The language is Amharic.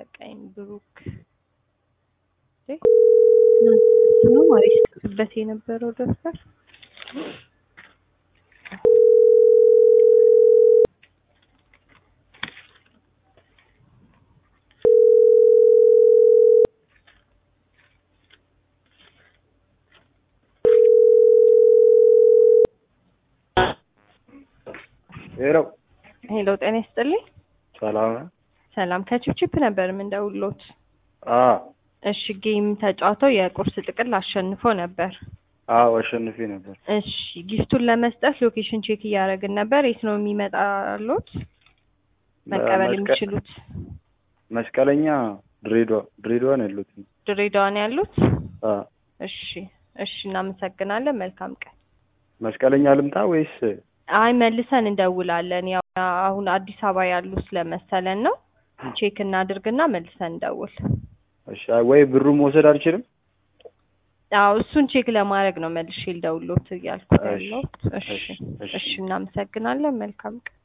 በቃኝ ብሩክ እንዴ? ትናንት እሱ ነው ማለት ሲጽፍበት የነበረው ደብተር ሄሎ ሄሎ ጤና ይስጥልኝ ሰላም ነው? ሰላም ከቺፕቺፕ ነበር የምንደውሎት አዎ እሺ ጌም ተጫውተው የቁርስ ጥቅል አሸንፎ ነበር አዎ አሸንፌ ነበር። እሺ ጊፍቱን ለመስጠት ሎኬሽን ቼክ እያደረግን ነበር የት ነው የሚመጣሉት መቀበል መስቀ- የሚችሉት መስቀለኛ ድሬዳዋ ድሬዳዋ ነው ያሉት። ድሬዳዋ ነው ያሉት አዎ እሺ እሺ እናመሰግናለን መልካም ቀን መስቀለኛ ልምጣ ወይስ አይ መልሰን እንደውላለን ያው አሁን አዲስ አበባ ያሉ ስለመሰለን ነው ቼክ እናድርግና መልሰን እንደውል እሺ ወይ ብሩ መውሰድ አልችልም? አዎ እሱን ቼክ ለማድረግ ነው መልሼ ልደውልዎት እያልኩ እሺ፣ ያለሁት እሺ እሺ፣ እሺ። እሺ እናመሰግናለን መልካም ቀን